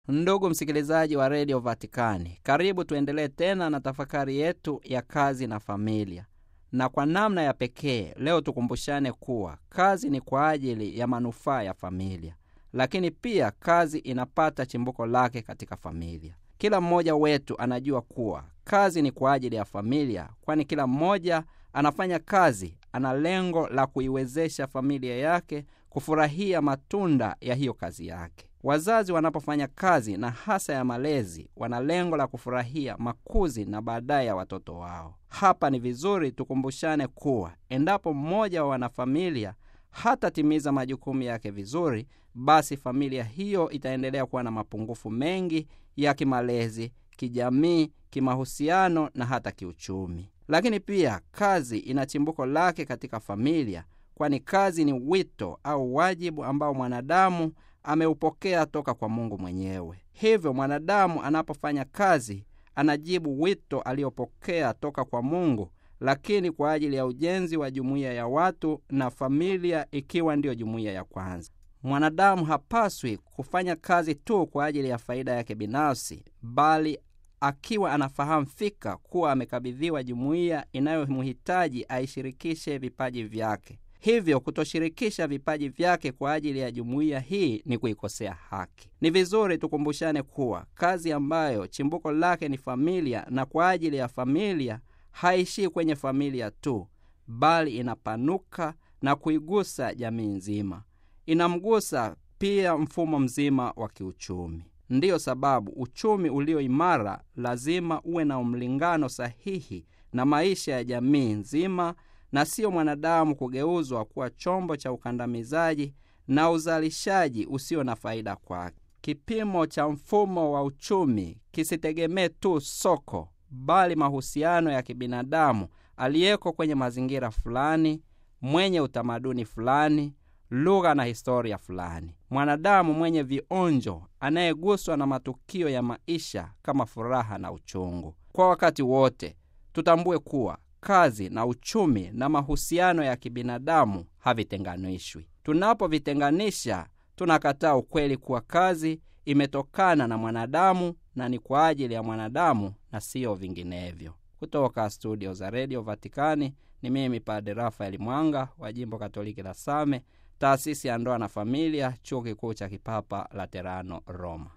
Ndugu msikilizaji wa redio Vatikani, karibu tuendelee tena na tafakari yetu ya kazi na familia, na kwa namna ya pekee leo tukumbushane kuwa kazi ni kwa ajili ya manufaa ya familia, lakini pia kazi inapata chimbuko lake katika familia. Kila mmoja wetu anajua kuwa kazi ni kwa ajili ya familia, kwani kila mmoja anafanya kazi, ana lengo la kuiwezesha familia yake kufurahia matunda ya hiyo kazi yake. Wazazi wanapofanya kazi na hasa ya malezi, wana lengo la kufurahia makuzi na baadaye ya watoto wao. Hapa ni vizuri tukumbushane kuwa endapo mmoja wa wanafamilia hatatimiza majukumu yake vizuri, basi familia hiyo itaendelea kuwa na mapungufu mengi ya kimalezi, kijamii, kimahusiano na hata kiuchumi. Lakini pia kazi ina chimbuko lake katika familia, kwani kazi ni wito au wajibu ambao mwanadamu ameupokea toka kwa Mungu mwenyewe. Hivyo mwanadamu anapofanya kazi anajibu wito aliopokea toka kwa Mungu, lakini kwa ajili ya ujenzi wa jumuiya ya watu na familia ikiwa ndiyo jumuiya ya kwanza. Mwanadamu hapaswi kufanya kazi tu kwa ajili ya faida yake binafsi, bali akiwa anafahamu fika kuwa amekabidhiwa jumuiya inayomhitaji aishirikishe vipaji vyake. Hivyo kutoshirikisha vipaji vyake kwa ajili ya jumuiya hii ni kuikosea haki. Ni vizuri tukumbushane kuwa kazi ambayo chimbuko lake ni familia na kwa ajili ya familia haishii kwenye familia tu, bali inapanuka na kuigusa jamii nzima, inamgusa pia mfumo mzima wa kiuchumi. Ndiyo sababu uchumi ulio imara lazima uwe na mlingano sahihi na maisha ya jamii nzima na siyo mwanadamu kugeuzwa kuwa chombo cha ukandamizaji na uzalishaji usio na faida kwake. Kipimo cha mfumo wa uchumi kisitegemee tu soko, bali mahusiano ya kibinadamu aliyeko kwenye mazingira fulani, mwenye utamaduni fulani, lugha na historia fulani. Mwanadamu mwenye vionjo anayeguswa na matukio ya maisha kama furaha na uchungu. Kwa wakati wote tutambue kuwa kazi na uchumi na mahusiano ya kibinadamu havitenganishwi. Tunapovitenganisha, tunakataa ukweli kuwa kazi imetokana na mwanadamu na ni kwa ajili ya mwanadamu na siyo vinginevyo. Kutoka studio za redio Vatikani ni mimi Padre Rafaeli Mwanga wa jimbo Katoliki la Same, taasisi ya ndoa na familia, chuo kikuu cha kipapa Laterano, Roma.